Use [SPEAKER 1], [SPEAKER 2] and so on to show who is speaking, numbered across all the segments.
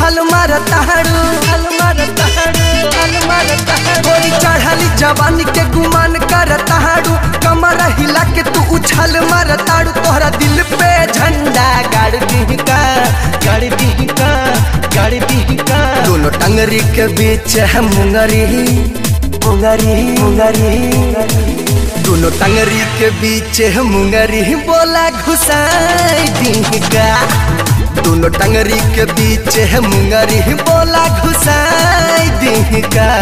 [SPEAKER 1] उछाल मारताड़ू उछाल मारताड़ू उछाल मारताड़ू गोरी चढ़ाली जवानी के गुमान करताड़ू कमर हिला के तू उछाल मारताड़ू तोहरा दिल पे झंडा गाड़ दी का गाड़ दी का गाड़ दी का दोनों टंगरी के बीच है मुंगरी मुंगरी मुंगरी दोनों टंगरी के बीच है मुंगरी बोला घुसाई दी का दोनों टंगरी के बीच है मुंगरी बोला घुसाई दी का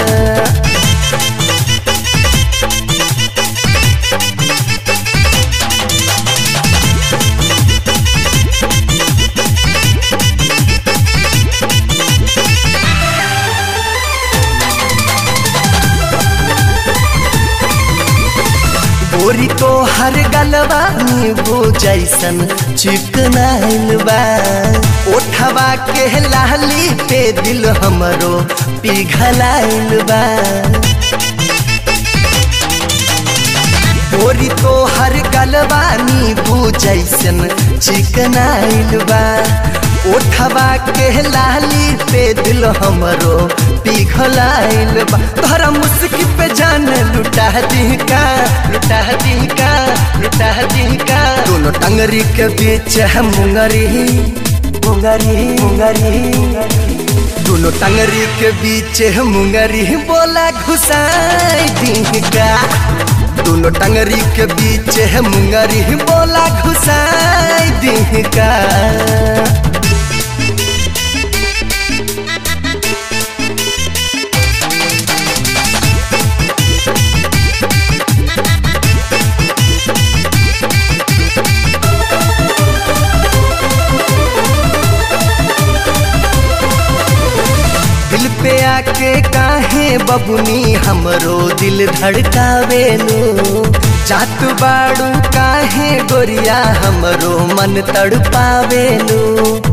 [SPEAKER 1] गोरी तो हर गलबा नींबू जैसन चिकनाइल बा ओठवा के लाली पे दिल हमरो पिघलाइल बा गोरी तो हर गलबा नींबू जैसन चिकनाइल बा ओठवा के लाली पे दिल हमरो पिघलाइल बा तोहरा मुस्की पे जान लुटा दी का लुटा दी का लुटा दी का दोनों टंगरी के बीच है मुंगरी मुंगरी मुंगरी दोनों टंगरी के बीच है मुंगरी बोला घुसाई दी का दोनों टंगरी के बीच है मुंगरी बोला घुसाई दी का दिल पे आके काहे बबुनी हमरो दिल धड़कावेलो जात बाड़ू काहे गोरिया हमरो मन तड़पावेलो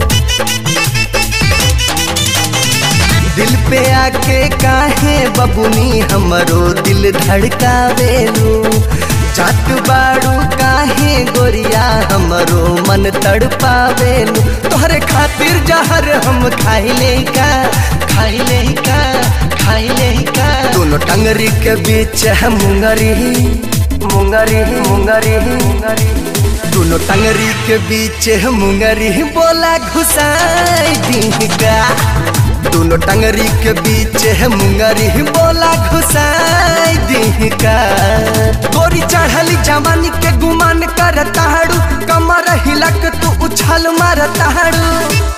[SPEAKER 1] दिल पे आके काहे बबुनी हमरो दिल धड़कावेलो जात बाड़ू काहे गोरिया हमरो मन तड़पावेलो तोहरे खातिर जहर हम खाइले का खाइले का खाइले का दोनों टंगरी के बीच है मुंगरी मुंगरी मुंगरी मुंगरी दोनों टंगरी के बीच है मुंगरी बोला घुसाई दी का दोनों टंगरी के बीच है मुंगरी बोला घुसाई दी का गोरी चढ़ली जवानी के गुमान करताड़ू कमर हिलक तू उछल मारताड़ू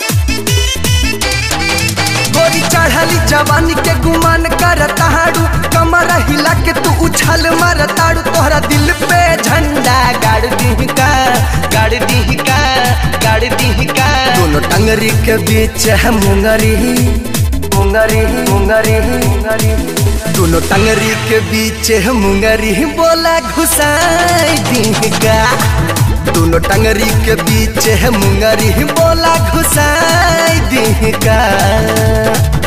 [SPEAKER 1] गोरी चढ़ली जवानी के गुमान करताड़ू कमर हिला के तू उछल मारताड़ू तोहरा दिल पे झंडा गाड़ दी का गाड़ दी का गाड़ दी का दोनों टंगरी के बीच है मुंगरी मुंगरी मुंगरी मुंगरी दोनों टंगरी के बीच है मुंगरी बोला घुसाई दी का दोनों टंगरी के बीच है मुंगरी बोला घुसाई दी का